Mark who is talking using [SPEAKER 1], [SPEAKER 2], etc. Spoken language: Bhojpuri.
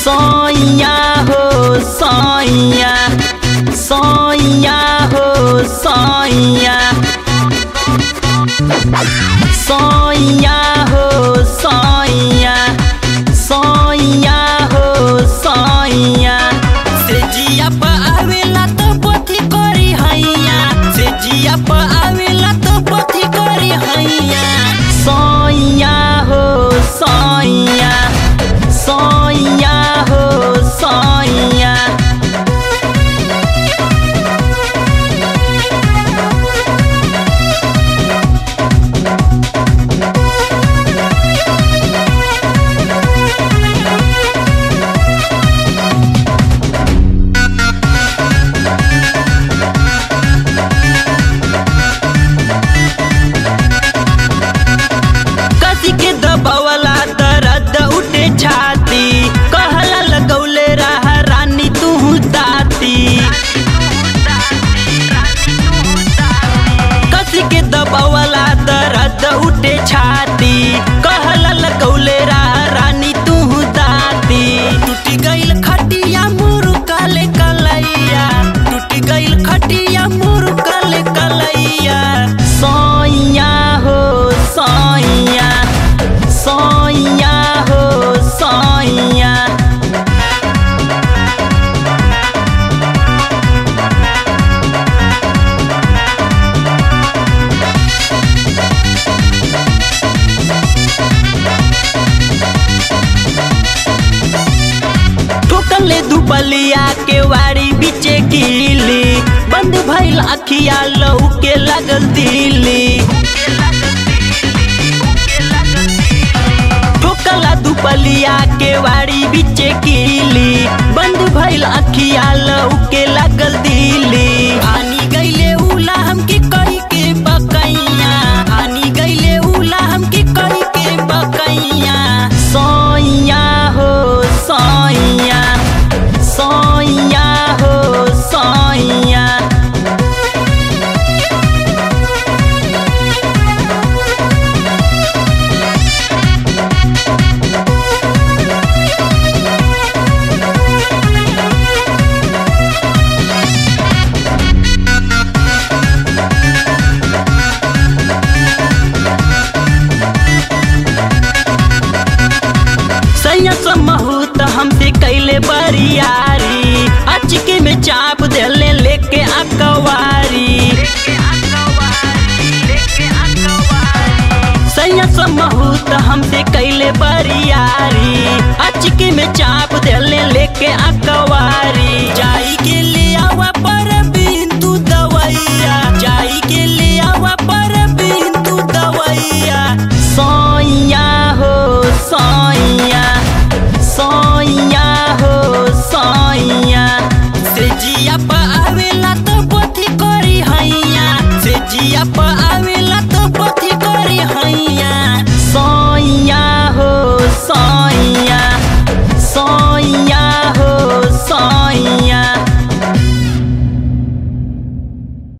[SPEAKER 1] सैया हो सैया सैया हो सैया सैया हो सैया सैया हो सैया से जिया प आवेला तो पथी करी हैया से जिया प आवेला तो पथी करी हैया सैया हो सैया सैया हो सैया कसी के दबावला दर्द उठे छाती कहला लगौले रहा रानी तू दाती कसी के दबावला दर्द उठे छाती कहला लगौले रहा रानी तू दाती टूटी गइल खटिया मुरु काले कलैया टूटी गइल खटिया मुरु काले कलैया सैया हो सैया सैया हो सैया ठोकले दुबलिया के वाड़ी बीचे कीली बंद भइल अखिया लहू के लगल दिली ठोकला दुपलिया के वाड़ी बीचे कीली बंद भइल अखिया लहू के लगल दिली आनी गइले उला हमके कही के बकैया आनी गइले उला हमके कही के बकैया सैया हो सैया सैया हो सैया सैया समहूत हमसे कैले बरियारी अचके में चाप देले लेके अकवारी सैया समहूत हमसे कैले बरियारी अचके में चाप देले लेके अकवारी जाई के ले आवा पर